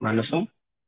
ማነው ስሙ?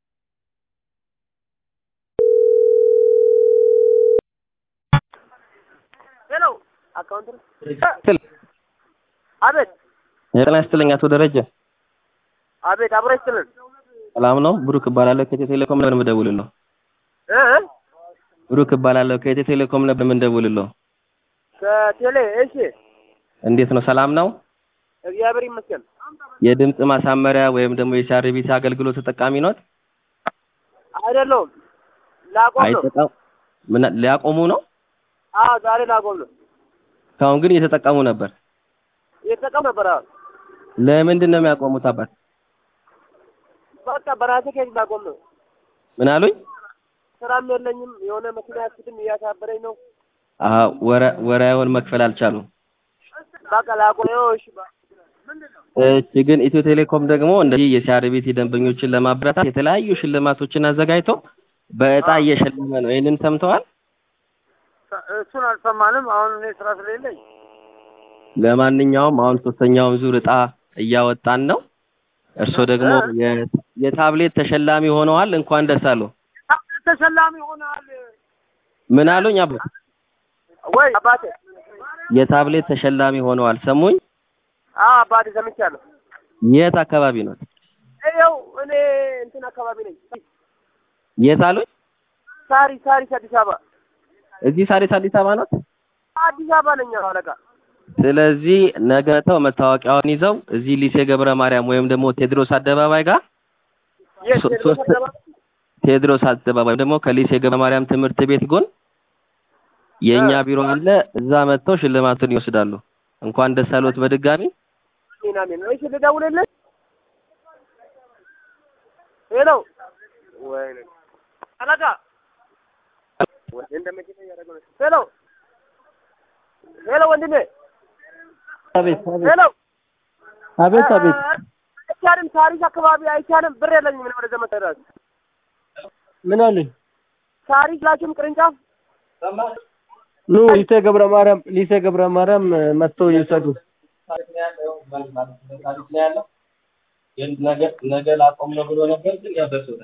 ሄሎ አካውንት ነው። ስል አቤት ጤና ይስጥልኝ አቶ ደረጀ አቤት፣ አብሮ ይስጥልን ሰላም ነው? ብሩክ እባላለሁ ከኢትዮ ቴሌኮም ነበር የምደውልልዎ። እ እ ብሩክ እባላለሁ ከኢትዮ ቴሌኮም ነበር የምንደውልልዎ። ከቴሌ እሺ፣ እንዴት ነው? ሰላም ነው? እግዚአብሔር ይመስገን። የድምፅ ማሳመሪያ ወይም ደግሞ የሲአርቢሲ አገልግሎት ተጠቃሚ ኖት? አይደለሁም፣ ላቆም ነው። አይጠቀም ምን ሊያቆሙ ነው? አዎ ዛሬ ላቆም ነው። እስካሁን ግን እየተጠቀሙ ነበር። እየተጠቀም ነበር። አዎ ለምንድን ነው የሚያቆሙት አባት? በቃ በራሴ ከዚህ ላቆም ነው። ምን አሉኝ? ስራም የለኝም። የሆነ መኪና ያስድም እያሳበረኝ ነው። አዎ ወረ ወራውን መክፈል አልቻሉም። በቃ ላቆም ነው። እሺ በ- እሺ ግን ኢትዮ ቴሌኮም ደግሞ እንደዚህ የሲአርቢሲ ደንበኞችን ለማበረታት የተለያዩ ሽልማቶችን አዘጋጅቶ በእጣ እየሸለመ ነው። ይህንን ሰምተዋል? እሱን አልሰማንም። አሁን እኔ ስራ ስለሌለኝ ለማንኛውም አሁን ሶስተኛውን ዙር እጣ እያወጣን ነው። እርስዎ ደግሞ የ- የታብሌት ተሸላሚ ሆነዋል። እንኳን ደስ አለው። ተሸላሚ ሆናል ምን አሉኝ አባት? ወይ አባቴ? የታብሌት ተሸላሚ ሆነዋል። ሰሙኝ? አዎ አባቴ ሰምቻለሁ። የት አካባቢ ነው? ይኸው እኔ እንትን አካባቢ ነኝ። የት አሉኝ? ሳሪ ሳሪስ አዲስ አበባ እዚህ ሳሪስ አዲስ አበባ ነው። አዲስ አበባ ነኝ አዎ፣ አለቃ ስለዚህ ነገ መጥተው መታወቂያውን ይዘው እዚህ ሊሴ ገብረ ማርያም ወይም ደግሞ ቴዎድሮስ አደባባይ ጋር የት ሶ- ቴዎድሮስ ሶስት- አደባባይ? ቴዎድሮስ አደባባይ ደግሞ ከሊሴ ገብረ ማርያም ትምህርት ቤት ጎን የእኛ እ። ቢሮ አለ። እዛ መጥተው ሽልማቱን ይወስዳሉ። እንኳን ደስ አሎት በድጋሚ። አሜን አሜን። እሺ ልደውልልህ? ሄሎ ወይኔ አለቃ ወይ እንደመቼ ያደረገው ነው። ሄሎ ሄሎ ወንድሜ አቤት አቤት ሄሎ አቤት አቤት አይቻልም። ሳሪስ አካባቢ አይቻልም። ብር የለኝም። ምን ወደ ዘመን ተደረገ ምን አሉኝ? ሳሪስ ላችሁም ቅርንጫፍ ኑ ሊሴ ገብረ ማርያም ሊሴ ገብረ ማርያም መጥተው ይውሰዱ። ነገ ነገ ላቆም ነው ብሎ ነበር ግን ያው ደርሶታል።